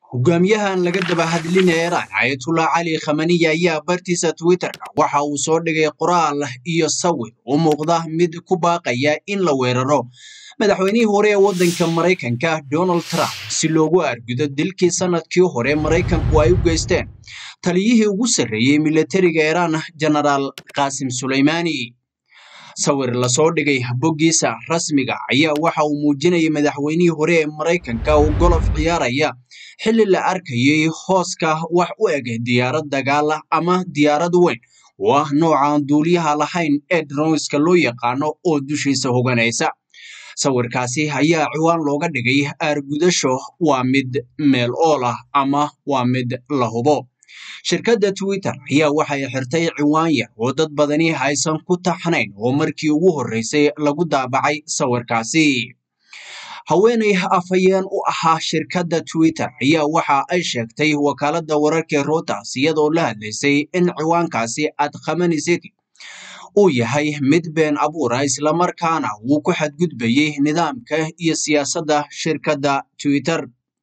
hogaamiyahan laga daba hadlinaya Iran Ayatollah Cali Khamenei ayaa bartiisa Twitter-ka waxa uu soo dhigay qoraal iyo sawir u muuqda mid ku baaqaya in la weeraro madaxweynihii hore ee waddanka Maraykanka Donald Trump si loogu argudo dilkii sanadkii hore Maraykanku ay u geysteen taliyihii ugu sarreeyey militariga Iran Generaal Qasim Soleimani sawir lasoo dhigay boggiisa rasmiga ayaa waxa uu muujinayay madaxweynihii hore ee Maraykanka oo golof ciyaaraya xilli la arkayay hooska wax u eg diyaarad dagaal ah ama diyaarad weyn oo ah nooca aan duuliyaha lahayn ee droneska loo yaqaano oo dushiisa hoganaysa sawirkaasi ayaa ciwaan looga dhigay aargudasho waa mid meel ool ah ama waa mid la hubo shirkadda twitter ayaa waxay xirtay ciwaan yar oo dad badani aysan ku taxnayn oo markii ugu horreysay lagu daabacay sawirkaasi haweeney afhayeen u ahaa shirkadda twitter ayaa waxa ay sheegtay wakaaladda wararka reuters iyadoo la hadlaysay in ciwaankaasi ad khamenei city uu yahay mid been abuura islamarkaana uu ku xadgudbayay nidaamka iyo siyaasadda shirkadda twitter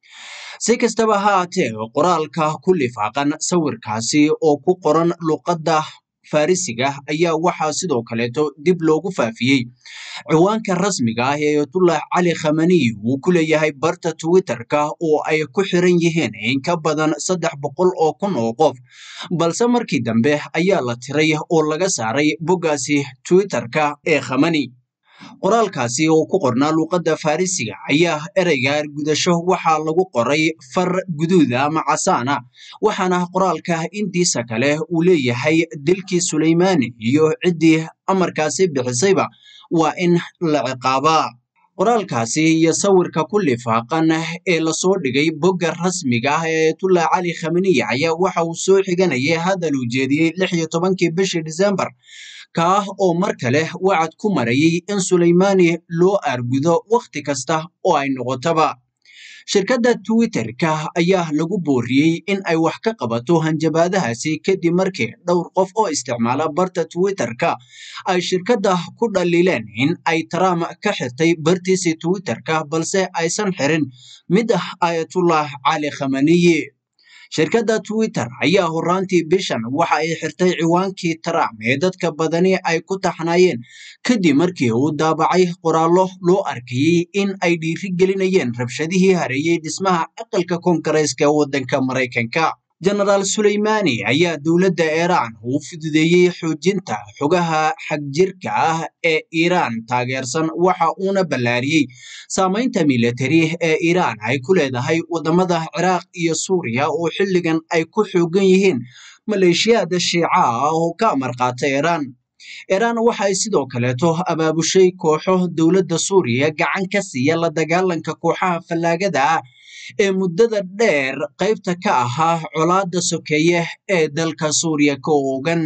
si kastaba ha haatee qoraalka ku lifaaqan sawirkaasi oo ku qoran luqadda farisiga ayaa waxaa sidoo kaleeto dib loogu faafiyey ciwaanka rasmiga ah ee ayatullah cali khamenei uu ku leeyahay barta twitter-ka oo ay ku xiran yihiin in ka badan saddex boqol oo kun oo qof balse markii dambe ayaa la tiray oo laga saaray boggaasi twitter-ka ee khamenei qoraalkaasi oo ku qornaa luuqadda farisiga ayaa ereyga argudasho waxaa lagu qoray far guduuda ama casaana waxaana qoraalka intiisa kale uu leeyahay dilkii suleymaani iyo ciddii amarkaasi bixisayba waa in la ciqaabaa qoraalkaasi iyo sawirka ku lifaaqan ee lasoo dhigay bogga rasmiga ah ee ayatullah cali khamenei ayaa waxa uu soo xiganayay hadal uu jeediyey lix iyo tobankii bishii disembar kaah oo mar kale wacad ku marayay in Suleymani loo argudo wakhti kasta oo ay noqotaba shirkadda Twitter-ka ayaa lagu booriyey in ay wax ka qabato hanjabaadahaasi kadib markii dhowr qof oo isticmaala barta Twitter-ka ay shirkadda ku dhaliileen in ay Trump ka xirtay bartiisii Twitter-ka balse aysan xirin mid ah Ayatollah Cali Khamenei shirkadda twitter ayaa horaantii bishan waxa ay xirtay ciwaankii trump ee dadka badani ay ku taxnaayeen kadib markii uu daabacay qoraallo loo arkayey in ay dhiirigelinayeen rabshadihii hareeyey dhismaha aqalka koongareeska waddanka maraykanka genaraal suleymani ayaa dowladda iiraan uu fududeeyey xoojinta xogaha xagjirka ah ee iiraan taageersan waxa uuna ballaariyey saamaynta militari ee iiraan ay ku leedahay waddamada ciraaq iyo suuriya oo xilligan ay ku xoogan yihiin maleeshiyaada shiica ah oo ka amar qaata iiraan iiraan waxay sidoo kaleeto abaabushay kooxo dowladda suuriya gacan ka siiya la dagaalanka kooxaha fallaagada ah ee muddada dheer qaybta ka ahaa colaadda sokeeye ee dalka suuriya ka oogan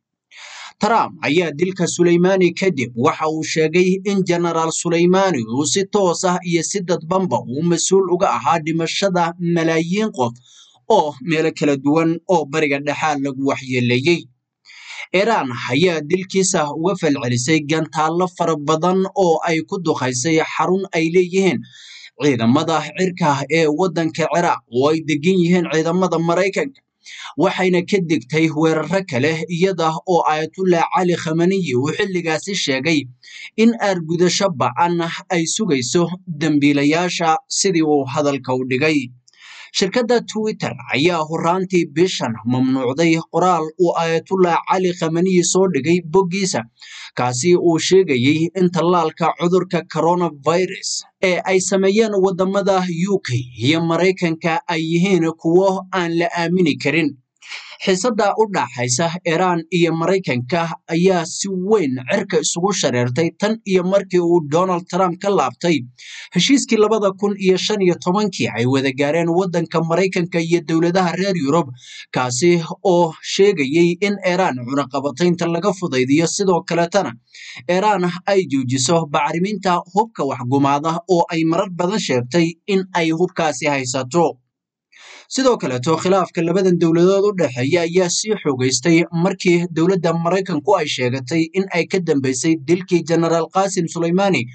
trump ayaa dilka suleymani kadib waxa uu sheegay in genaraal suleymani uu si toos ah iyo si dadbanba uu mas-uul uga ahaa dhimashada malaayiin qof oo meelo kala duwan oo bariga dhexaa lagu waxyeeleeyey iiraan ayaa dilkiisa uga falcelisay gantaallo fara badan oo ay ku duqaysay xarun ay leeyihiin ciidamada cirka ee waddanka ciraaq oo ay degan yihiin ciidamada maraykanka waxayna ka digtay weeraro kale iyada oo ayatullah cali khamenei uu xilligaasi sheegay in aargudasho ba'an ay sugayso dembiilayaasha sidii uu hadalka u dhigay shirkadda twitter ayaa horaantii bishan mamnuucday qoraal uu ayatullah cali khamenei soo dhigay boggiisa kaasi uu sheegayey in tallaalka cudurka coronavirus ee ay sameeyeen waddamada u k iyo maraykanka ay yihiin kuwo aan la aamini karin xiisadda u dhaxaysa iiraan iyo maraykanka ayaa si weyn cirka isugu shareertay tan iyo markii uu donald trump ka laabtay heshiiskii labada kun iyo shan iyo tobankii ay wada gaareen waddanka maraykanka iyo dowladaha reer yurub kaasi oo sheegayey in iiraan cunaqabataynta laga fudaydiyo sidoo kaletana iiraan ay joojiso bacriminta hubka waxgumaada oo ay marar badan sheegtay in ay hubkaasi haysato sidoo kaleeto khilaafka labadan dowladood u dhexeeya ayaa sii xoogaystay markii dowladda maraykanku ay sheegatay in ay ka dambeysay dilkii genaraal qasim suleymani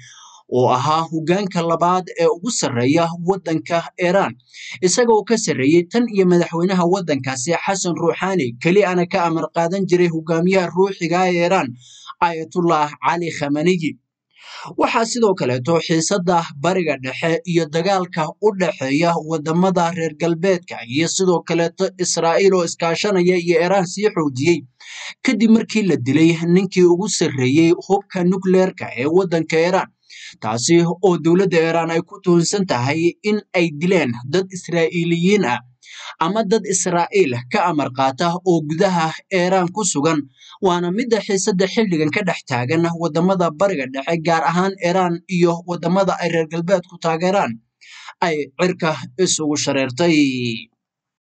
oo ahaa hoggaanka labaad ee ugu sarreeya waddanka iiraan isagoo ka sarreeyey tan iyo madaxweynaha waddankaasi xasan ruuxaani keli ana ka amar qaadan jiray hogaamiyaha ruuxiga ee iiraan ayatullah cali khamaniyi waxaa sidoo kaleeto xiisadda bariga dhexe iyo dagaalka u dhexeeya wadamada reer galbeedka iyo sidoo kaleeto israa'iil oo iskaashanaya iyo iiraan sii xoojiyey kadib markii la dilay ninkii ugu sarreeyey hubka nukleerka ee waddanka iiraan taasi oo dowladda iiraan ay ku tuhunsan tahay in ay dileen dad israa'iiliyiin ah ama dad israa'iil ka amar qaata oo gudaha iiraan ku sugan waana midda xiisadda xilligan ka dhex taagan wadamada bariga dhexe gaar ahaan iiraan iyo wadamada ay reer galbeedku taageeraan ay cirka isugu shareertay